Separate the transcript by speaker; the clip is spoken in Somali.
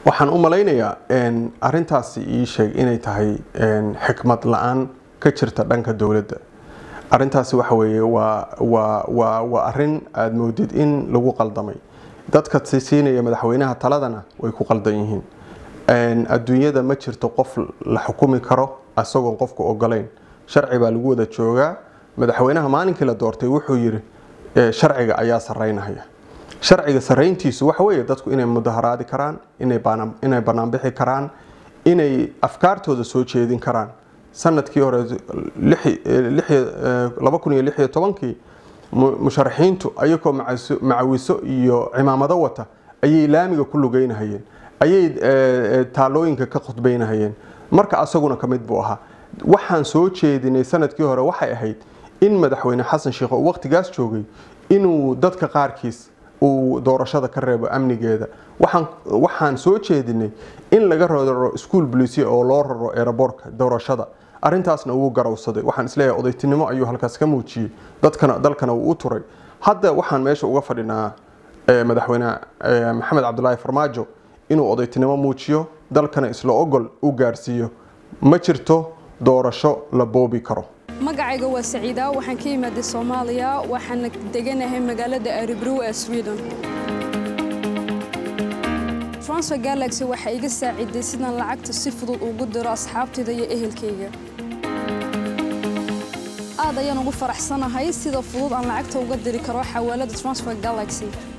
Speaker 1: waxaan u malaynayaa arintaasi ii sheeg inay tahay xikmad la-aan ka jirta dhanka dowladda arintaasi waxa weeye waa waa waa waa arin aada moodid in lagu qaldamay dadka siinaya madaxweynaha taladana way ku qaldan yihiin adduunyada ma jirto qof la xukumi karo isagoon qofku ogolayn sharci baa lagu wada joogaa madaxweynaha maalinkii la doortay wuxuu yiri sharciga ayaa saraynaya sharciga sarayntiisu waxa weeye dadku inay mudaharaadi karaan inay banaanbixi karaan inay afkaartooda soo jeedin karaan sanadkii hore kii musharaxiintu ayagoo macawiso iyo cimaamado wata ayay laamiga ku lugeynahayeen ayay taalooyinka ka khudbeynahayeen marka asaguna ka mid buu ahaa waxaan soo jeedinay sanadkii hore waxay ahayd in madaxweyne xasan sheekh oo waqtigaas joogay inuu dadka qaarkiis uu doorashada ka reebo amnigeeda waxaan soo jeedinay in laga raro ischool bolicia oo loo raro eeraboorka doorashada arintaasna wuu garawsaday waxaan isleeyahay odaytinimo ayuu halkaas ka muujiyey dadkana dalkana wuu u turay hadda waxaan meesha uga fadhinaa madaxweyne maxamed cabdulaahi farmaajo inuu odaytinimo muujiyo dalkana isla ogol u gaarsiiyo ma jirto doorasho la boobi karo
Speaker 2: magacayga waa saciida waxaan ka imaaday soomaaliya waxaana deganahay magaalada aribrow ee sweden transfer galaxy waxaa iga saaciday sidaan lacagta si fudud ugu diro asxaabtayda iyo ehelkayga aad ayaan ugu faraxsanahay sida fudud aan lacagta uga diri karo xawaalada transfer galaxy